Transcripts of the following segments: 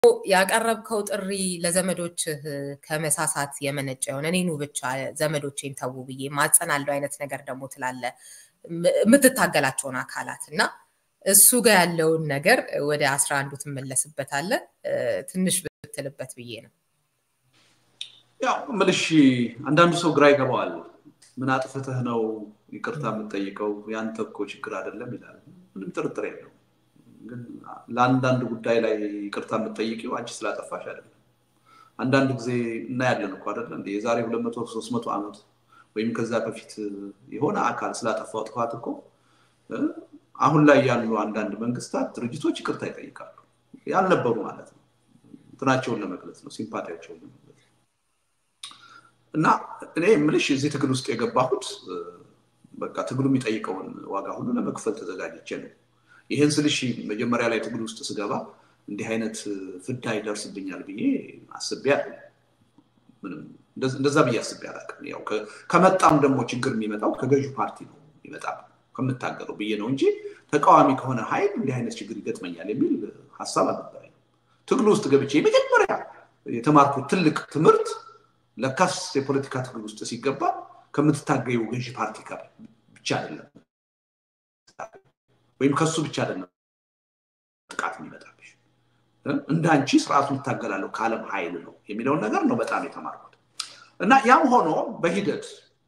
ያቀረብከው ጥሪ ለዘመዶችህ ከመሳሳት የመነጨ የሆነ እኔኑ ብቻ ዘመዶቼን ተዉ ብዬ ማጸናለው አይነት ነገር ደግሞ ትላለ የምትታገላቸውን አካላት እና እሱ ጋር ያለውን ነገር ወደ አስራ አንዱ ትመለስበታለ ትንሽ ብትልበት ብዬ ነው። ያው ምልሽ አንዳንዱ ሰው ግራ ይገባዋል። ምን አጥፍተህ ነው ይቅርታ የምጠይቀው? ያንተ እኮ ችግር አይደለም ይላል። ምንም ጥርጥር የለው። ግን ለአንዳንድ ጉዳይ ላይ ይቅርታ የምጠይቂው አንቺ ስላጠፋሽ አይደለም። አንዳንድ ጊዜ እናያለን እኮ አይደለ እንደ የዛሬ ሁለት መቶ ሶስት መቶ ዓመት ወይም ከዛ በፊት የሆነ አካል ስላጠፋው ጥፋት እኮ አሁን ላይ ያሉ አንዳንድ መንግስታት፣ ድርጅቶች ይቅርታ ይጠይቃሉ። ያልነበሩ ማለት ነው። እንትናቸውን ለመግለጽ ነው፣ ሲምፓቲያቸውን ለመግለጽ እና እኔ የምልሽ እዚህ ትግል ውስጥ የገባሁት በቃ ትግሉ የሚጠይቀውን ዋጋ ሁሉ ለመክፈል ተዘጋጅቼ ነው። ይህን ስልሽ መጀመሪያ ላይ ትግል ውስጥ ስገባ እንዲህ አይነት ፍዳ ይደርስብኛል ብዬ አስቤ ምንም እንደዛ ብዬ አስቤ አላውቅም። ያው ከመጣም ደግሞ ችግር የሚመጣው ከገዢ ፓርቲ ነው ይመጣ ከምታገለው ብዬ ነው እንጂ ተቃዋሚ ከሆነ ኃይል እንዲህ አይነት ችግር ይገጥመኛል የሚል ሀሳብ አልነበረኝ። ትግሉ ውስጥ ገብቼ የመጀመሪያ የተማርኩት ትልቅ ትምህርት ለካስ የፖለቲካ ትግል ውስጥ ሲገባ ከምትታገየው ገዢ ፓርቲ ጋር ብቻ አይደለም ወይም ከሱ ብቻ አይደለም ጥቃት የሚመጣብሽ እንደ አንቺ ስርዓቱን ይታገላለሁ ከዓለም ኃይል ነው የሚለውን ነገር ነው በጣም የተማርኩት እና ያም ሆኖ በሂደት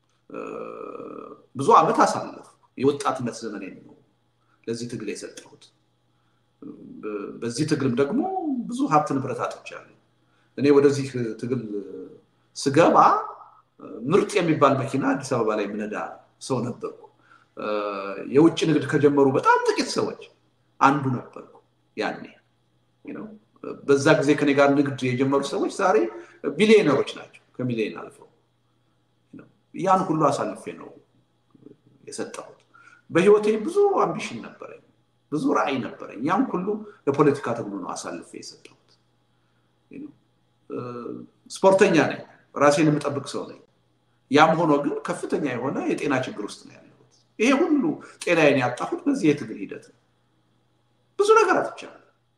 ብዙ ዓመት አሳለፍ የወጣትነት ዘመን ነው ለዚህ ትግል የሰጠሁት። በዚህ ትግልም ደግሞ ብዙ ሀብት ንብረት አጥቻለሁ። እኔ ወደዚህ ትግል ስገባ ምርጥ የሚባል መኪና አዲስ አበባ ላይ ምነዳ ሰው ነበርኩ። የውጭ ንግድ ከጀመሩ በጣም ጥቂት ሰዎች አንዱ ነበርኩ ያኔ። በዛ ጊዜ ከኔ ጋር ንግድ የጀመሩ ሰዎች ዛሬ ቢሊዮነሮች ናቸው፣ ከሚሊዮን አልፈው። ያን ሁሉ አሳልፌ ነው የሰጠሁት። በህይወቴ ብዙ አምቢሽን ነበረኝ፣ ብዙ ራዕይ ነበረኝ። ያን ሁሉ ለፖለቲካ ትግሉ ነው አሳልፌ የሰጠሁት። ስፖርተኛ ነኝ፣ ራሴን የምጠብቅ ሰው ነኝ። ያም ሆኖ ግን ከፍተኛ የሆነ የጤና ችግር ውስጥ ነው ያለሁት። ይሄ ሁሉ ጤናዬን ያጣሁት በዚህ የትግል ሂደት ነው። ብዙ ነገር አጥቻለሁ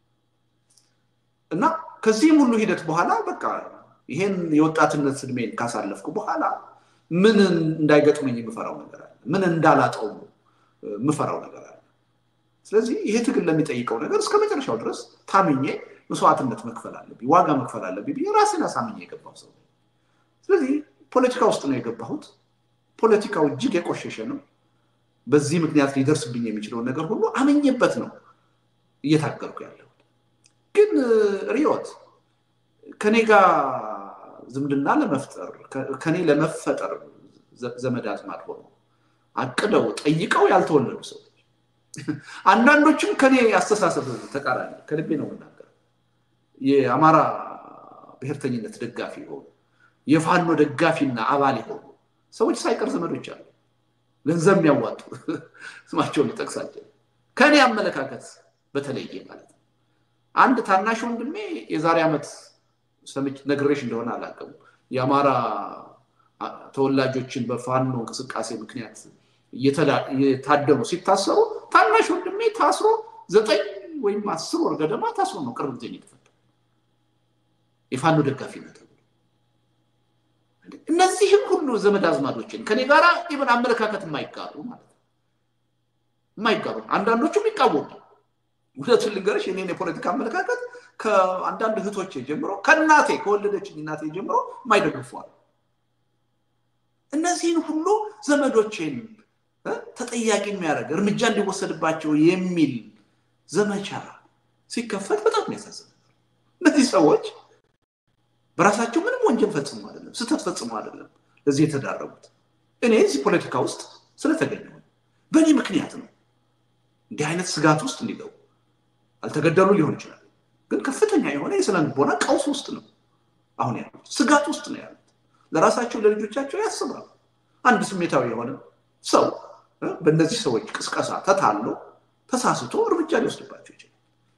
እና ከዚህም ሁሉ ሂደት በኋላ በቃ ይሄን የወጣትነት እድሜን ካሳለፍኩ በኋላ ምን እንዳይገጥመኝ የምፈራው ነገር አለ፣ ምን እንዳላጠው የምፈራው ነገር አለ። ስለዚህ ይሄ ትግል ለሚጠይቀው ነገር እስከ መጨረሻው ድረስ ታምኜ መስዋዕትነት መክፈል አለብኝ፣ ዋጋ መክፈል አለብኝ ብዬ ራሴን አሳምኜ የገባው ሰው ስለዚህ ፖለቲካ ውስጥ ነው የገባሁት። ፖለቲካው እጅግ የቆሸሸ ነው። በዚህ ምክንያት ሊደርስብኝ የሚችለውን ነገር ሁሉ አመኘበት ነው እየታገልኩ ያለሁት። ግን ሪዮት ከኔ ጋር ዝምድና ለመፍጠር ከኔ ለመፈጠር ዘመድ አዝማድ ሆኖ አቅደው ጠይቀው ያልተወለዱ ሰዎች አንዳንዶችም ከኔ አስተሳሰብ ተቃራኒ ከልቤ ነው የምናገር የአማራ ብሔርተኝነት ደጋፊ የሆኑ የፋኖ ደጋፊና አባል የሆኑ ሰዎች ሳይቀር ዘመዶች አሉ። ገንዘብ የሚያዋጡ ስማቸውን ልጠቅሳቸው ከእኔ አመለካከት በተለየ ማለት ነው። አንድ ታናሽ ወንድሜ የዛሬ ዓመት ነግሬሽ እንደሆነ አላውቅም። የአማራ ተወላጆችን በፋኖ እንቅስቃሴ ምክንያት እየታደኑ ሲታሰሩ ታናሽ ወንድሜ ታስሮ ዘጠኝ ወይም አስር ወር ገደማ ታስሮ ነው ቅርብ ጊዜ የተፈታ የፋኖ ደጋፊነት እነዚህም ሁሉ ዘመድ አዝማዶችን ከኔ ጋር ኢቨን አመለካከት የማይጋሩ ማለት ነው የማይጋሩ አንዳንዶቹም ይቃወሙ እውነቱን ልንገርሽ የኔን የፖለቲካ አመለካከት ከአንዳንድ እህቶቼ ጀምሮ ከእናቴ ከወለደችኝ እናቴ ጀምሮ የማይደግፏል እነዚህን ሁሉ ዘመዶቼን ተጠያቂ የሚያደርግ እርምጃ እንዲወሰድባቸው የሚል ዘመቻ ሲከፈት በጣም ያሳዝናል እነዚህ ሰዎች በራሳቸው ምንም ወንጀል ፈጽሞ አይደለም፣ ስህተት ፈጽሞ አይደለም ለዚህ የተዳረጉት። እኔ እዚህ ፖለቲካ ውስጥ ስለተገኘሁ በእኔ ምክንያት ነው እንዲህ አይነት ስጋት ውስጥ እንዲገቡ። አልተገደሉ ሊሆን ይችላል፣ ግን ከፍተኛ የሆነ የስነ ልቦና ቀውስ ውስጥ ነው አሁን ያሉት፣ ስጋት ውስጥ ነው ያሉት። ለራሳቸው ለልጆቻቸው ያስባሉ። አንድ ስሜታዊ የሆነ ሰው በእነዚህ ሰዎች ቅስቀሳ ተታሎ ተሳስቶ እርምጃ ሊወስድባቸው ይችላል።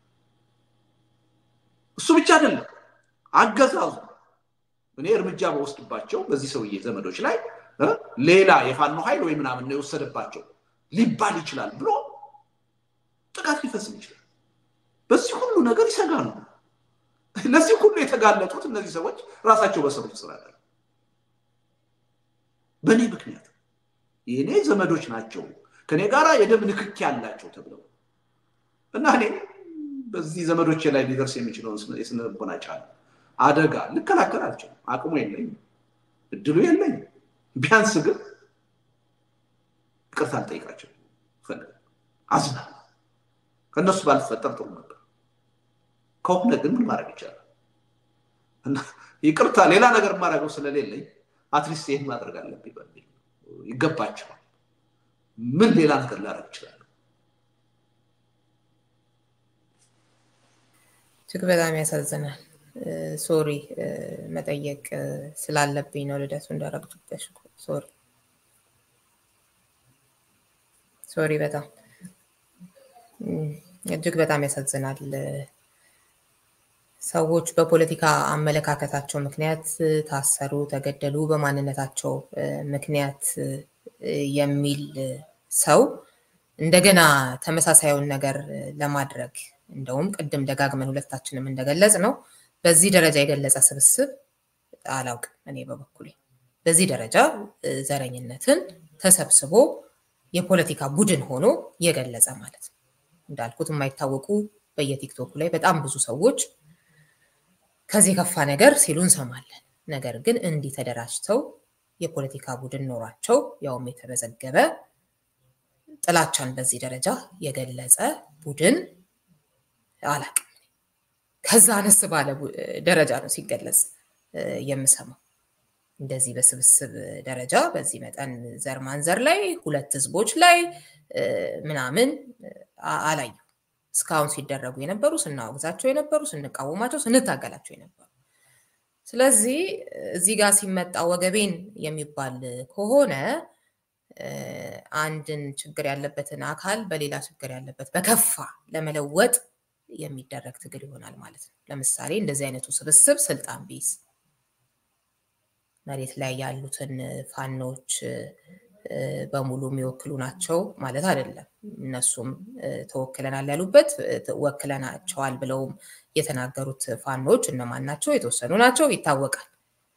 እሱ ብቻ አይደለም አገዛዙ እኔ እርምጃ በወስድባቸው በዚህ ሰውዬ ዘመዶች ላይ ሌላ የፋኖ ኃይል ወይ ምናምን ነው የወሰደባቸው ሊባል ይችላል ብሎ ጥቃት ሊፈጽም ይችላል። በዚህ ሁሉ ነገር ይሰጋሉ። ለዚህ ሁሉ የተጋለጡት እነዚህ ሰዎች ራሳቸው በሰሩት ስራ አይደለም፣ በእኔ ምክንያት የእኔ ዘመዶች ናቸው ከኔ ጋር የደም ንክኪ ያላቸው ተብለው እና እኔ በዚህ ዘመዶቼ ላይ ሊደርስ የሚችለውን የስነ ልቦና ጫና አደጋ ልከላከል አልችልም። አቅሙ የለኝም፣ እድሉ የለኝም። ቢያንስ ግን ይቅርታ ልጠይቃቸው ፈልግ አዝናለሁ። ከእነሱ ባልፈጠር ጥሩ ነበር። ከሆነ ግን ምን ማድረግ ይቻላል? ይቅርታ ሌላ ነገር የማደርገው ስለሌለኝ አትሊስት ይህን ማድረግ አለብኝ በሚል ይገባቸዋል። ምን ሌላ ነገር ላደርግ ይችላል? እጅግ በጣም ያሳዝናል። ሶሪ መጠየቅ ስላለብኝ ነው ልደቱ እንዳረግጡበሽ። ሶሪ ሶሪ፣ በጣም እጅግ በጣም ያሳዝናል። ሰዎች በፖለቲካ አመለካከታቸው ምክንያት ታሰሩ፣ ተገደሉ፣ በማንነታቸው ምክንያት የሚል ሰው እንደገና ተመሳሳዩን ነገር ለማድረግ እንደውም ቅድም ደጋግመን ሁለታችንም እንደገለጽ ነው በዚህ ደረጃ የገለጸ ስብስብ አላውቅም። እኔ በበኩሌ በዚህ ደረጃ ዘረኝነትን ተሰብስቦ የፖለቲካ ቡድን ሆኖ የገለጸ ማለት ነው። እንዳልኩት የማይታወቁ በየቲክቶኩ ላይ በጣም ብዙ ሰዎች ከዚህ የከፋ ነገር ሲሉ እንሰማለን። ነገር ግን እንዲህ ተደራጅተው የፖለቲካ ቡድን ኖሯቸው ያውም የተመዘገበ ጥላቻን በዚህ ደረጃ የገለጸ ቡድን አላቅም። ከዛ አነስ ባለ ደረጃ ነው ሲገለጽ የምሰማው። እንደዚህ በስብስብ ደረጃ በዚህ መጠን ዘር ማንዘር ላይ ሁለት ህዝቦች ላይ ምናምን አላየሁ። እስካሁን ሲደረጉ የነበሩ ስናወግዛቸው የነበሩ ስንቃወማቸው፣ ስንታገላቸው የነበሩ ስለዚህ እዚህ ጋር ሲመጣ ወገቤን የሚባል ከሆነ አንድን ችግር ያለበትን አካል በሌላ ችግር ያለበት በከፋ ለመለወጥ የሚደረግ ትግል ይሆናል ማለት ነው። ለምሳሌ እንደዚህ አይነቱ ስብስብ ስልጣን ቢይዝ መሬት ላይ ያሉትን ፋኖች በሙሉ የሚወክሉ ናቸው ማለት አይደለም። እነሱም ተወክለናል ያሉበት ወክለናቸዋል ብለውም የተናገሩት ፋኖች እነማን ናቸው? የተወሰኑ ናቸው፣ ይታወቃል።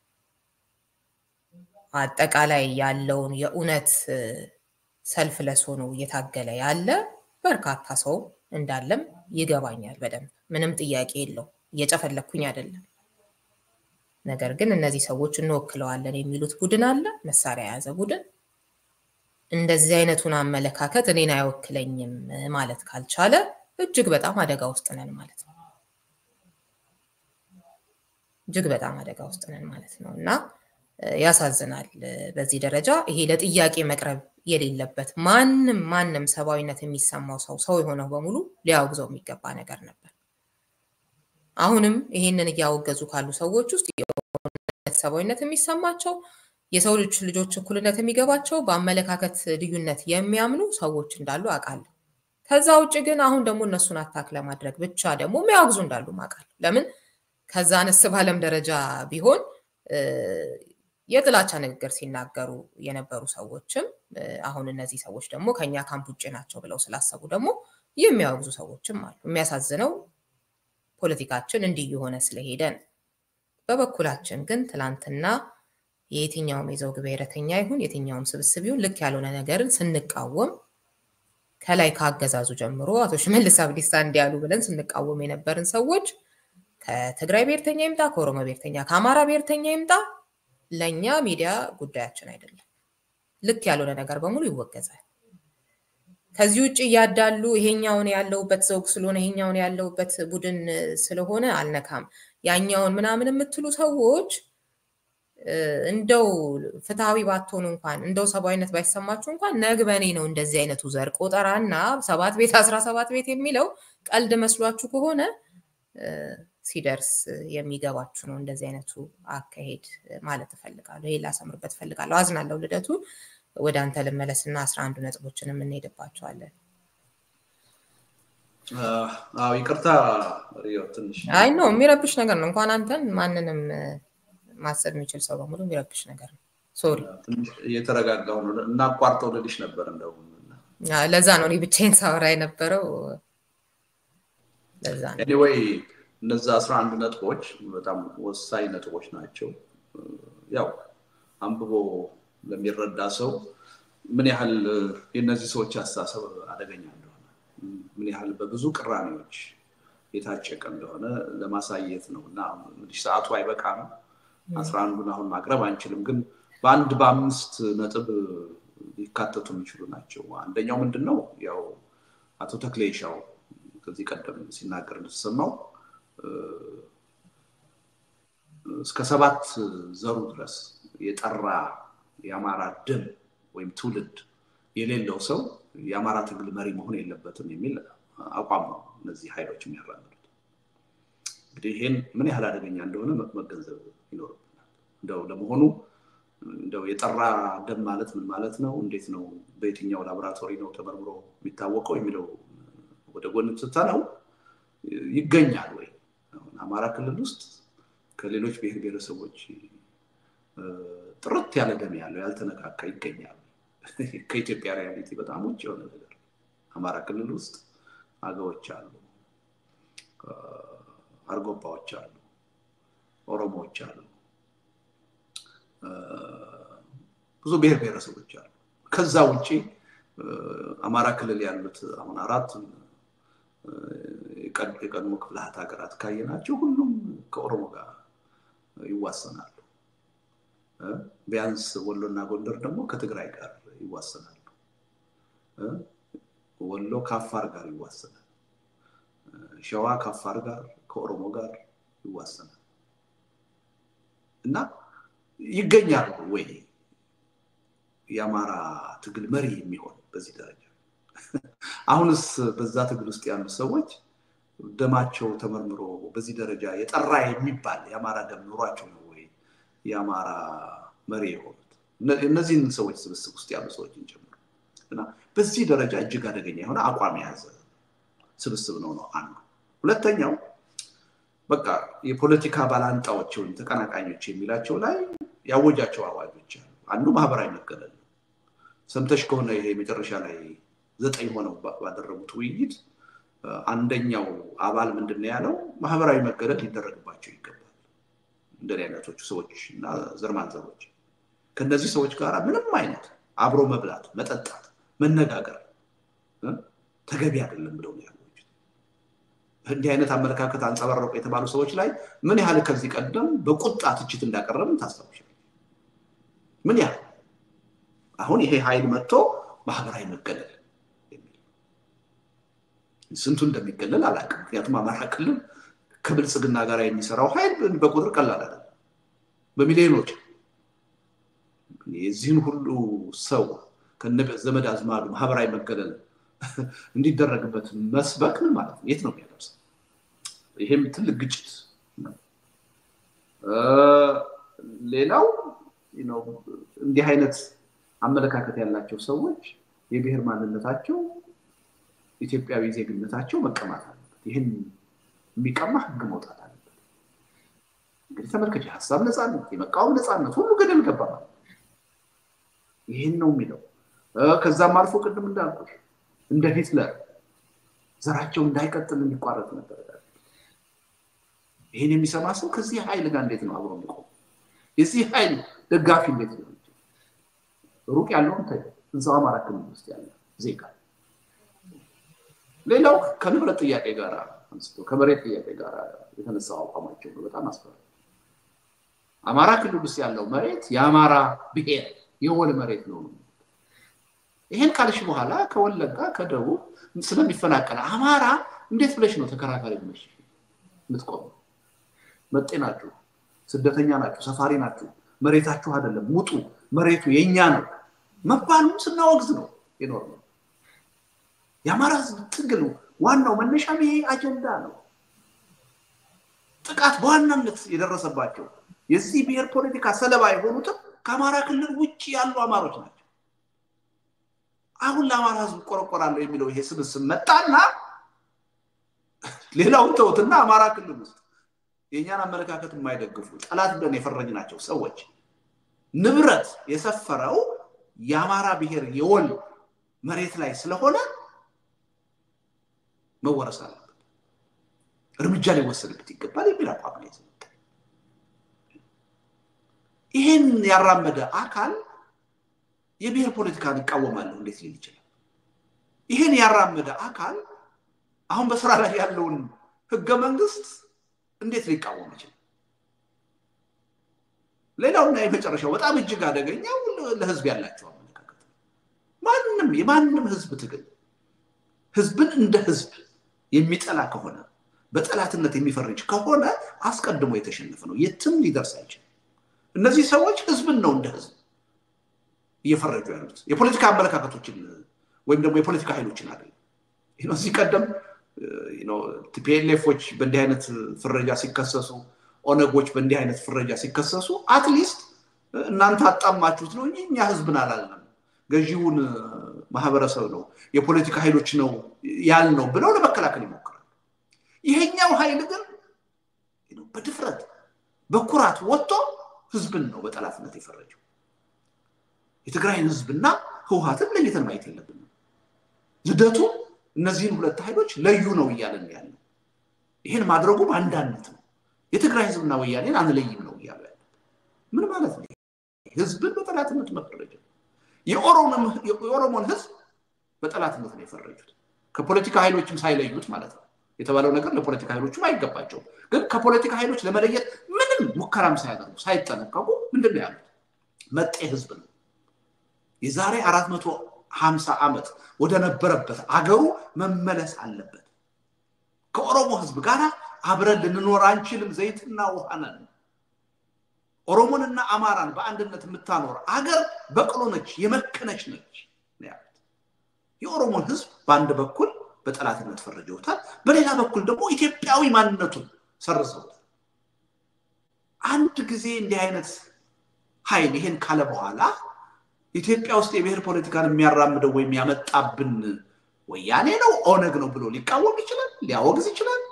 አጠቃላይ ያለውን የእውነት ሰልፍ ለስ ሆኖ እየታገለ ያለ በርካታ ሰው እንዳለም ይገባኛል በደንብ ምንም ጥያቄ የለው። እየጨፈለኩኝ አይደለም። ነገር ግን እነዚህ ሰዎች እንወክለዋለን የሚሉት ቡድን አለ፣ መሳሪያ የያዘ ቡድን። እንደዚህ አይነቱን አመለካከት እኔን አይወክለኝም ማለት ካልቻለ እጅግ በጣም አደጋ ውስጥ ነን ማለት ነው። እጅግ በጣም አደጋ ውስጥ ነን ማለት ነው እና ያሳዝናል። በዚህ ደረጃ ይሄ ለጥያቄ መቅረብ የሌለበት ማንም ማንም ሰብአዊነት የሚሰማው ሰው ሰው የሆነው በሙሉ ሊያወግዘው የሚገባ ነገር ነበር። አሁንም ይሄንን እያወገዙ ካሉ ሰዎች ውስጥ ሰብአዊነት የሚሰማቸው የሰው ልጆች እኩልነት የሚገባቸው በአመለካከት ልዩነት የሚያምኑ ሰዎች እንዳሉ አውቃለሁ። ከዛ ውጭ ግን አሁን ደግሞ እነሱን አታክ ለማድረግ ብቻ ደግሞ የሚያወግዙ እንዳሉ አውቃለሁ። ለምን ከዛ አነስ ባለም ደረጃ ቢሆን የጥላቻ ንግግር ሲናገሩ የነበሩ ሰዎችም አሁን እነዚህ ሰዎች ደግሞ ከኛ ካምፕ ውጭ ናቸው ብለው ስላሰቡ ደግሞ የሚያወግዙ ሰዎችም አሉ። የሚያሳዝነው ፖለቲካችን እንዲህ የሆነ ስለሄደ ነው። በበኩላችን ግን ትላንትና የየትኛውም የዘውግ ብሔረተኛ ይሁን የትኛውም ስብስብ ይሁን ልክ ያልሆነ ነገርን ስንቃወም ከላይ ከአገዛዙ ጀምሮ አቶ ሽመልስ አብዲሳ እንዲያሉ ብለን ስንቃወም የነበርን ሰዎች ከትግራይ ብሔርተኛ ይምጣ፣ ከኦሮሞ ብሔርተኛ፣ ከአማራ ብሔርተኛ ይምጣ ለእኛ ሚዲያ ጉዳያችን አይደለም። ልክ ያልሆነ ነገር በሙሉ ይወገዛል። ከዚህ ውጭ እያዳሉ ይሄኛውን ያለውበት ዘውግ ስለሆነ ይሄኛውን ያለውበት ቡድን ስለሆነ አልነካም ያኛውን ምናምን የምትሉ ሰዎች እንደው ፍትሐዊ ባትሆኑ እንኳን እንደው ሰብአዊነት ባይሰማችሁ እንኳን ነግበኔ ነው እንደዚህ አይነቱ ዘር ቆጠራና ሰባት ቤት አስራ ሰባት ቤት የሚለው ቀልድ መስሏችሁ ከሆነ ሲደርስ የሚገባችሁ ነው። እንደዚህ አይነቱ አካሄድ ማለት እፈልጋለሁ። ይሄ ላሰምርበት እፈልጋለሁ። አዝናለሁ ልደቱ። ወደ አንተ ልመለስና አስራ አንዱ ነጥቦችን የምንሄድባቸዋለን። አዎ ይቅርታ ትንሽ አይ ነው የሚረብሽ ነገር ነው። እንኳን አንተን ማንንም ማሰብ የሚችል ሰው በሙሉ የሚረብሽ ነገር ነው። ሶሪ እየተረጋጋሁ ነው። እናቋርጠው ልልሽ ነበር እንደው ለዛ ነው እኔ ብቻዬን ሳወራ የነበረው። ለዛ ነው ኤኒዌይ እነዛ አስራ አንድ ነጥቦች በጣም ወሳኝ ነጥቦች ናቸው። ያው አንብቦ ለሚረዳ ሰው ምን ያህል የእነዚህ ሰዎች አስተሳሰብ አደገኛ እንደሆነ ምን ያህል በብዙ ቅራኔዎች የታጨቀ እንደሆነ ለማሳየት ነው እና እንግዲህ ሰዓቱ አይበቃም። አስራ አንዱን አሁን ማቅረብ አንችልም፣ ግን በአንድ በአምስት ነጥብ ሊካተቱ የሚችሉ ናቸው። አንደኛው ምንድን ነው ያው አቶ ተክሌ ሻው ከዚህ ቀደም ሲናገር እንደተሰማው እስከ ሰባት ዘሩ ድረስ የጠራ የአማራ ደም ወይም ትውልድ የሌለው ሰው የአማራ ትግል መሪ መሆን የለበትም የሚል አቋም ነው እነዚህ ኃይሎች የሚያራምዱት። እንግዲህ ይህን ምን ያህል አደገኛ እንደሆነ መገንዘብ ይኖርብናል። እንደው ለመሆኑ እንደው የጠራ ደም ማለት ምን ማለት ነው? እንዴት ነው? በየትኛው ላቦራቶሪ ነው ተመርምሮ የሚታወቀው የሚለው ወደ ጎን ስትተነው ይገኛል ወይ? አሁን አማራ ክልል ውስጥ ከሌሎች ብሔር ብሔረሰቦች ጥርት ያለ ደም ያለው ያልተነካካ ይገኛል። ከኢትዮጵያ ሪያሊቲ በጣም ውጭ የሆነ ነገር አማራ ክልል ውስጥ አገዎች አሉ፣ አርጎባዎች አሉ፣ ኦሮሞዎች አሉ፣ ብዙ ብሔር ብሔረሰቦች አሉ። ከዛ ውጭ አማራ ክልል ያሉት አሁን አራት የቀድሞ ክፍላት ሀገራት ካየናቸው ሁሉም ከኦሮሞ ጋር ይዋሰናሉ። ቢያንስ ወሎና ጎንደር ደግሞ ከትግራይ ጋር ይዋሰናሉ። ወሎ ከአፋር ጋር ይዋሰናል። ሸዋ ከአፋር ጋር ከኦሮሞ ጋር ይዋሰናል እና ይገኛሉ ወይ የአማራ ትግል መሪ የሚሆን በዚህ ደረጃ? አሁንስ በዛ ትግል ውስጥ ያሉ ሰዎች ደማቸው ተመርምሮ በዚህ ደረጃ የጠራ የሚባል የአማራ ደም ኑሯቸው ነው ወይ የአማራ መሪ የሆኑት? እነዚህን ሰዎች ስብስብ ውስጥ ያሉ ሰዎችን ጨምሮ እና በዚህ ደረጃ እጅግ አደገኛ የሆነ አቋም የያዘ ስብስብ ነው ነው አንዱ። ሁለተኛው በቃ የፖለቲካ ባላንጣዎች ወይም ተቀናቃኞች የሚላቸው ላይ ያወጃቸው አዋጆች አሉ። አንዱ ማህበራዊ መገለል ነው። ሰምተሽ ከሆነ ይሄ መጨረሻ ላይ ዘጠኝ ሆነው ባደረጉት ውይይት አንደኛው አባል ምንድን ነው ያለው? ማህበራዊ መገለል ሊደረግባቸው ይገባል። እንደዚህ አይነቶቹ ሰዎች እና ዘርማንዘሮች ከእነዚህ ሰዎች ጋር ምንም አይነት አብሮ መብላት፣ መጠጣት፣ መነጋገር ተገቢ አይደለም ብለው ነው ያሉት። እንዲህ አይነት አመለካከት አንጸባረቁ የተባሉ ሰዎች ላይ ምን ያህል ከዚህ ቀደም በቁጣ ትችት እንዳቀረብን ታስታውሻል? ምን ያህል አሁን ይሄ ኃይል መጥቶ ማህበራዊ መገለል ስንቱ እንደሚገለል አላውቅም። ምክንያቱም አማራ ክልል ከብልጽግና ጋር የሚሰራው ኃይል በቁጥር ቀላል አይደለም፣ በሚሊዮኖች የዚህን ሁሉ ሰው ከነ ዘመድ አዝማዱ ማህበራዊ መገለል እንዲደረግበት መስበክ ምን ማለት ነው? የት ነው የሚያደርሰው? ይሄም ትልቅ ግጭት ነው። ሌላው እንዲህ አይነት አመለካከት ያላቸው ሰዎች የብሔር ማንነታቸው ኢትዮጵያዊ ዜግነታቸው መቀማት አለበት። ይህን የሚቀማ ህግ መውጣት አለበት። እንግዲህ ተመልከች፣ የሀሳብ ነፃነት፣ የመቃወም ነፃነት ሁሉ ገደል ገባ ማለት ይህን ነው የሚለው። ከዛም አልፎ ቅድም እንዳልኩሽ እንደ ሂትለር ዘራቸው እንዳይቀጥል እንዲቋረጥ ነበር። ይህን የሚሰማ ሰው ከዚህ ኃይል ጋር እንዴት ነው አብሮ የሚቆም? የዚህ ኃይል ደጋፊ እንዴት ነው? ሩቅ ያለውን ተ እዛው አማራ ክልል ውስጥ ያለ ዜጋ ሌላው ከንብረት ጥያቄ ጋር አንስቶ ከመሬት ጥያቄ ጋር የተነሳው አቋማቸው ነው በጣም አስፈሪ። አማራ ክልል ውስጥ ያለው መሬት የአማራ ብሔር የወል መሬት ነው። ይሄን ካልሽ በኋላ ከወለጋ ከደቡብ ስለሚፈናቀል አማራ እንዴት ብለሽ ነው ተከራካሪ ብለሽ የምትቆሙ? መጤ ናችሁ፣ ስደተኛ ናችሁ፣ ሰፋሪ ናችሁ፣ መሬታችሁ አይደለም ውጡ፣ መሬቱ የእኛ ነው መባሉም ስናወግዝ ነው የኖር ነው። የአማራ ህዝብ ትግል ዋናው መነሻም ይሄ አጀንዳ ነው። ጥቃት በዋናነት የደረሰባቸው የዚህ ብሔር ፖለቲካ ሰለባ የሆኑትም ከአማራ ክልል ውጭ ያሉ አማሮች ናቸው። አሁን ለአማራ ህዝብ ቆረቆራለሁ የሚለው ይሄ ስብስብ መጣና ሌላውን ተውትና አማራ ክልል ውስጥ የእኛን አመለካከት የማይደግፉ ጠላት ብለን የፈረጅናቸው ሰዎች ንብረት የሰፈረው የአማራ ብሔር የወል መሬት ላይ ስለሆነ መወረስ አለበት። እርምጃ ሊወሰድበት ይገባል የሚል አቋም ነው የተሰጠ። ይህን ያራመደ አካል የብሔር ፖለቲካን ይቃወማለሁ እንዴት ሊል ይችላል? ይህን ያራመደ አካል አሁን በስራ ላይ ያለውን ህገ መንግስት እንዴት ሊቃወም ይችላል? ሌላውና የመጨረሻው በጣም እጅግ አደገኛው ለህዝብ ያላቸው አመለካከት ማንም የማንም ህዝብ ትግል ህዝብን እንደ ህዝብ የሚጠላ ከሆነ በጠላትነት የሚፈርጅ ከሆነ አስቀድሞ የተሸነፈ ነው። የትም ሊደርስ አይችልም። እነዚህ ሰዎች ህዝብን ነው እንደ ህዝብ እየፈረጁ ያሉት የፖለቲካ አመለካከቶችን ወይም ደግሞ የፖለቲካ ኃይሎችን አይደለም። እዚህ ቀደም ቲፒኤልኤፎች በእንዲህ አይነት ፍረጃ ሲከሰሱ፣ ኦነጎች በእንዲህ አይነት ፍረጃ ሲከሰሱ አትሊስት እናንተ አጣማችሁት ነው እንጂ እኛ ህዝብን አላልንም፣ ገዢውን ማህበረሰብ ነው የፖለቲካ ኃይሎች ነው ያልነው ብለው ለመከላከል ይሞክራል። ይሄኛው ኃይል ግን በድፍረት በኩራት ወጥቶ ህዝብን ነው በጠላትነት የፈረጀው። የትግራይን ህዝብና ህውሀትን ለይተን ማየት የለብንም። ልደቱ እነዚህን ሁለት ኃይሎች ለዩ ነው እያለን ያለው። ይህን ማድረጉ በአንዳነት ነው። የትግራይ ህዝብና ወያኔን አንለይም ነው እያሉ ያለ ምን ማለት ነው? ህዝብን በጠላትነት መፈረጀ። የኦሮሞን ህዝብ በጠላትነት ነው የፈረጁት። ከፖለቲካ ኃይሎችም ሳይለዩት ማለት ነው። የተባለው ነገር ለፖለቲካ ኃይሎችም አይገባቸውም። ግን ከፖለቲካ ኃይሎች ለመለየት ምንም ሙከራም ሳያደርጉ ሳይጠነቀቁ ምንድን ነው ያሉት? መጤ ህዝብ ነው። የዛሬ አራት መቶ ሀምሳ ዓመት ወደ ነበረበት አገሩ መመለስ አለበት። ከኦሮሞ ህዝብ ጋር አብረን ልንኖር አንችልም። ዘይትና ውሃ ነን። ኦሮሞንና አማራን በአንድነት የምታኖር አገር በቅሎ ነች፣ የመከነች ነች ያሉት። የኦሮሞን ህዝብ በአንድ በኩል በጠላትነት ፈርጀውታል፣ በሌላ በኩል ደግሞ ኢትዮጵያዊ ማንነቱን ሰርዘውታል። አንድ ጊዜ እንዲህ አይነት ኃይል ይሄን ካለ በኋላ ኢትዮጵያ ውስጥ የብሔር ፖለቲካን የሚያራምደው ወይም ያመጣብን ወያኔ ነው ኦነግ ነው ብሎ ሊቃወም ይችላል፣ ሊያወግዝ ይችላል።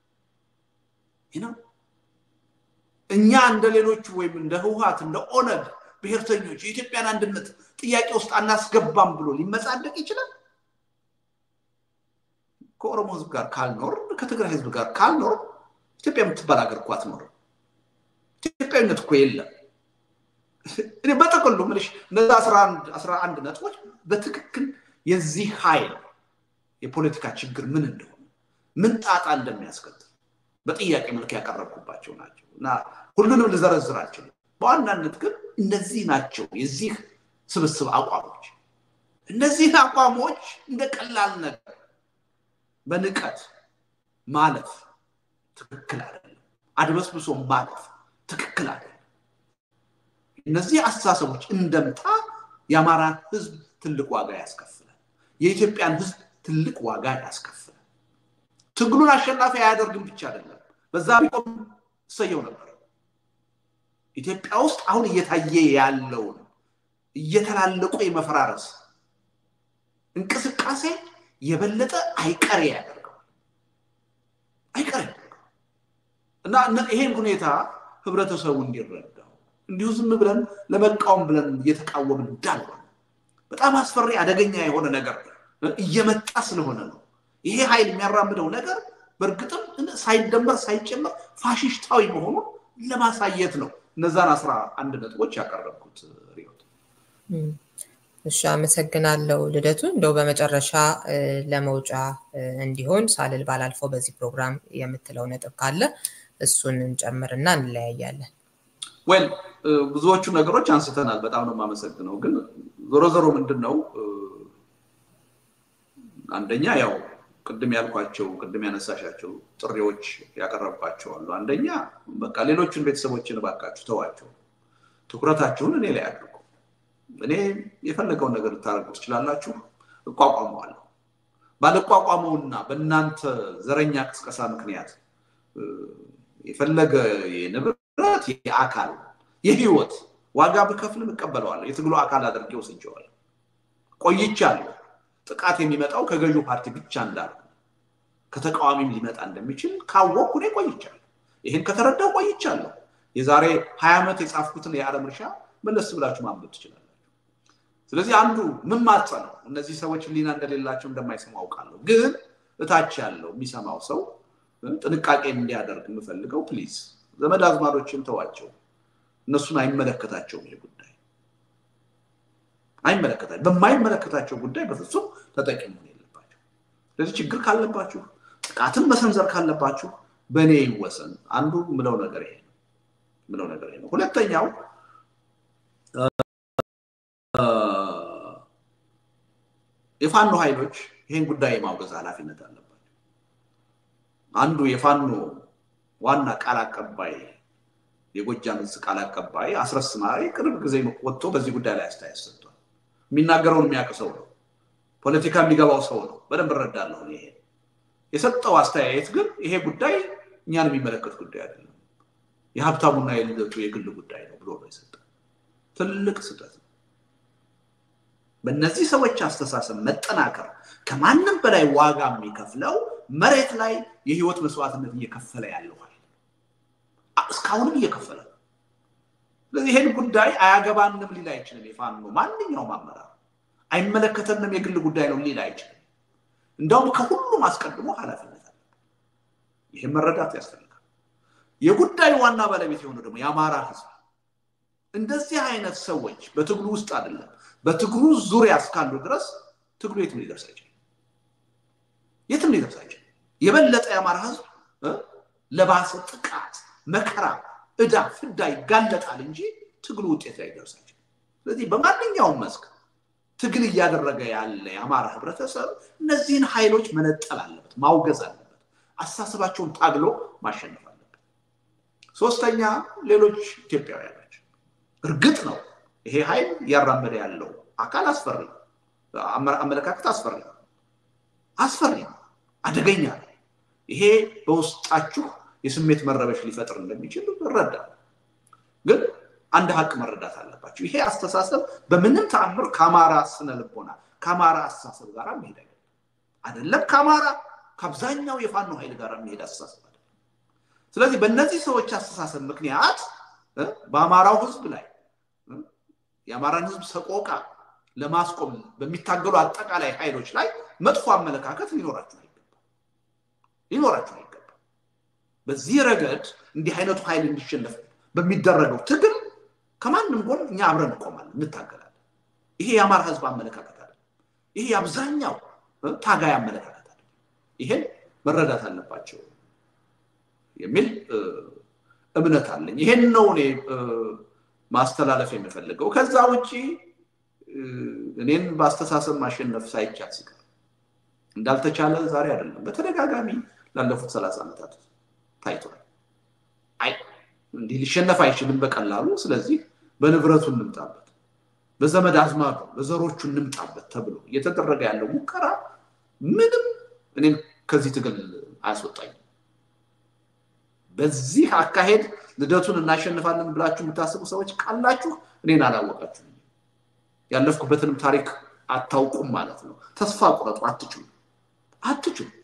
እኛ እንደ ሌሎቹ ወይም እንደ ህወሀት እንደ ኦነግ ብሔርተኞች የኢትዮጵያን አንድነት ጥያቄ ውስጥ አናስገባም ብሎ ሊመጻደቅ ይችላል። ከኦሮሞ ህዝብ ጋር ካልኖር ከትግራይ ህዝብ ጋር ካልኖር ኢትዮጵያ የምትባል ሀገር እኮ አትኖርም። ኢትዮጵያዊነት እኮ የለም። እኔ በጥቅሉ ምልሽ እነዚ አስራ አንድ ነጥቦች በትክክል የዚህ ኃይል የፖለቲካ ችግር ምን እንደሆነ ምን ጣጣ እንደሚያስከትል በጥያቄ መልክ ያቀረብኩባቸው ናቸው እና ሁሉንም ልዘረዝራቸው። በዋናነት ግን እነዚህ ናቸው የዚህ ስብስብ አቋሞች። እነዚህን አቋሞች እንደ ቀላል ነገር በንቀት ማለፍ ትክክል አይደለም። አድበስብሶ ማለፍ ትክክል አይደለም። እነዚህ አስተሳሰቦች እንደምታ የአማራን ህዝብ ትልቅ ዋጋ ያስከፍላል። የኢትዮጵያን ህዝብ ትልቅ ዋጋ ያስከፍላል። ትግሉን አሸናፊ አያደርግም ብቻ አይደለም፣ በዛ ቢቆም እሰየው ነበር። ኢትዮጵያ ውስጥ አሁን እየታየ ያለውን እየተላለቁ የመፈራረስ እንቅስቃሴ የበለጠ አይቀሬ ያደርገዋል አይቀሬ ያደርገዋል እና ይሄን ሁኔታ ህብረተሰቡ እንዲረዳው እንዲሁ ዝም ብለን ለመቃወም ብለን እየተቃወምን እንዳልሆነ በጣም አስፈሪ አደገኛ የሆነ ነገር እየመጣ ስለሆነ ነው። ይሄ ኃይል የሚያራምደው ነገር በእርግጥም ሳይደመር ሳይጨመር ፋሽስታዊ መሆኑን ለማሳየት ነው እነዛን አስራ አንድ ነጥቦች ያቀረብኩት። ሪዮት እሺ፣ አመሰግናለሁ ልደቱ። እንደው በመጨረሻ ለመውጫ እንዲሆን ሳልል ባላልፈው በዚህ ፕሮግራም የምትለው ነጥብ ካለ እሱን እንጨምርና እንለያያለን። ወል ብዙዎቹ ነገሮች አንስተናል። በጣም ነው የማመሰግነው። ግን ዞሮ ዞሮ ምንድን ነው አንደኛ ያው ቅድም ያልኳቸው ቅድም ያነሳሻቸው ጥሪዎች ያቀረብኳቸው አሉ። አንደኛ በቃ ሌሎቹን ቤተሰቦችን እባካችሁ ተዋቸው፣ ትኩረታችሁን እኔ ላይ አድርጉ። እኔ የፈለገውን ነገር ልታደርጉ ትችላላችሁ፣ እቋቋመዋለሁ። ባልቋቋመውና በእናንተ ዘረኛ ቅስቀሳ ምክንያት የፈለገ የንብረት የአካል የህይወት ዋጋ ብከፍልም እቀበለዋለሁ። የትግሉ አካል አድርጌ ወስጄዋለሁ። ቆይቻለሁ። ጥቃት የሚመጣው ከገዢው ፓርቲ ብቻ እንዳለ ከተቃዋሚም ሊመጣ እንደሚችል ካወቅኩ እኔ ቆይቻለሁ። ይህን ከተረዳው ቆይቻለሁ። የዛሬ ሀያ ዓመት የጻፍኩትን የዓለም እርሻ መለስ ብላችሁ ማንበብ ትችላላችሁ። ስለዚህ አንዱ ምን ማጸ ነው እነዚህ ሰዎች ህሊና እንደሌላቸው እንደማይሰሙ አውቃለሁ። ግን እታች ያለው የሚሰማው ሰው ጥንቃቄ እንዲያደርግ የምፈልገው ፕሊዝ ዘመድ አዝማዶችን ተዋቸው። እነሱን አይመለከታቸውም ይሄ ጉዳይ አይመለከታቸው። በማይመለከታቸው ጉዳይ በፍጹም ተጠቂ መሆን የለባቸው። ስለዚህ ችግር ካለባችሁ፣ ጥቃትን መሰንዘር ካለባችሁ በእኔ ይወሰን። አንዱ ምለው ነገር ይሄ ነው ምለው ነገር ይሄ ነው። ሁለተኛው የፋኖ ኃይሎች ይህን ጉዳይ የማውገዝ ኃላፊነት አለባቸው። አንዱ የፋኖ ዋና ቃል አቀባይ የጎጃም ዕዝ ቃል አቀባይ አስረስ ማሬ ቅርብ ጊዜ ወጥቶ በዚህ ጉዳይ ላይ አስተያየት ሰጥቷል። የሚናገረውን የሚያውቅ ሰው ነው። ፖለቲካ የሚገባው ሰው ነው። በደንብ እረዳለሁ። ይሄ የሰጠው አስተያየት ግን ይሄ ጉዳይ እኛን የሚመለከት ጉዳይ አይደለም፣ የሀብታሙና የልደቱ የግል ጉዳይ ነው ብሎ ነው የሰጠው። ትልቅ ስህተት ነው። በእነዚህ ሰዎች አስተሳሰብ መጠናከር ከማንም በላይ ዋጋ የሚከፍለው መሬት ላይ የህይወት መስዋዕትነት እየከፈለ ያለው ኃይል እስካሁንም እየከፈለ ነው። ስለዚህ ይህን ጉዳይ አያገባንም ሊል አይችልም። የፋኖ ማንኛውም አመራር አይመለከተንም የግል ጉዳይ ነው ሊል አይችልም። እንደውም ከሁሉም አስቀድሞ ኃላፊነት አለ። ይህን መረዳት ያስፈልጋል። የጉዳዩ ዋና ባለቤት የሆነው ደግሞ የአማራ ህዝብ እንደዚህ አይነት ሰዎች በትግሉ ውስጥ አይደለም በትግሉ ዙሪያ እስካሉ ድረስ ትግሉ የትም ሊደርስ አይችልም። የትም ሊደርስ አይችልም። የበለጠ የአማራ ህዝብ ለባሰ ጥቃት፣ መከራ፣ እዳ፣ ፍዳ ይጋለጣል እንጂ ትግሉ ውጤት ላይ ይደርስ አይችልም። ስለዚህ በማንኛውም መስክ ትግል እያደረገ ያለ የአማራ ህብረተሰብ እነዚህን ኃይሎች መነጠል አለበት፣ ማውገዝ አለበት፣ አስተሳሰባቸውን ታግሎ ማሸነፍ አለበት። ሶስተኛ ሌሎች ኢትዮጵያውያን ናቸው። እርግጥ ነው ይሄ ኃይል እያራመደ ያለው አካል አስፈሪ ነው። አመለካከት አስፈሪ ነው፣ አስፈሪ ነው፣ አደገኛ ነው። ይሄ በውስጣችሁ የስሜት መረበሽ ሊፈጥር እንደሚችል እረዳለሁ። ግን አንድ ሀቅ መረዳት አለባቸው። ይሄ አስተሳሰብ በምንም ተአምር ከአማራ ስነ ልቦና ከአማራ አስተሳሰብ ጋር መሄድ አይደለም። አይደለም ከአማራ ከአብዛኛው የፋኖ ኃይል ጋር የሚሄድ አስተሳሰብ አይደለም። ስለዚህ በእነዚህ ሰዎች አስተሳሰብ ምክንያት በአማራው ህዝብ ላይ የአማራን ህዝብ ሰቆቃ ለማስቆም በሚታገሉ አጠቃላይ ኃይሎች ላይ መጥፎ አመለካከት ሊኖራችሁ አይገባም ሊኖራችሁ አይገባም። በዚህ ረገድ እንዲህ አይነቱ ኃይል እንዲሸነፍ በሚደረገው ትግል ከማንም ጎን እኛ አብረን እንቆማለን፣ እንታገላለን። ይሄ የአማራ ህዝብ አመለካከት አለ። ይሄ የአብዛኛው ታጋይ አመለካከት አለ። ይሄን መረዳት አለባቸው የሚል እምነት አለኝ። ይሄን ነው እኔ ማስተላለፍ የምፈልገው። ከዛ ውጭ እኔን በአስተሳሰብ ማሸነፍ ሳይቻል ሲቀር እንዳልተቻለ ዛሬ አይደለም፣ በተደጋጋሚ ላለፉት ሰላሳ ዓመታት ታይቷል። አይ እንዲህ ሊሸነፍ አይችልም በቀላሉ። ስለዚህ በንብረቱ እንምጣበት፣ በዘመድ አዝማዱ በዘሮቹ እንምጣበት ተብሎ እየተደረገ ያለው ሙከራ ምንም እኔም ከዚህ ትግል አያስወጣኝም። በዚህ አካሄድ ልደቱን እናሸንፋለን ብላችሁ የምታስቡ ሰዎች ካላችሁ እኔን አላወቃችሁ፣ ያለፍኩበትንም ታሪክ አታውቁም ማለት ነው። ተስፋ ቁረጡ። አትችሉ አትችሉ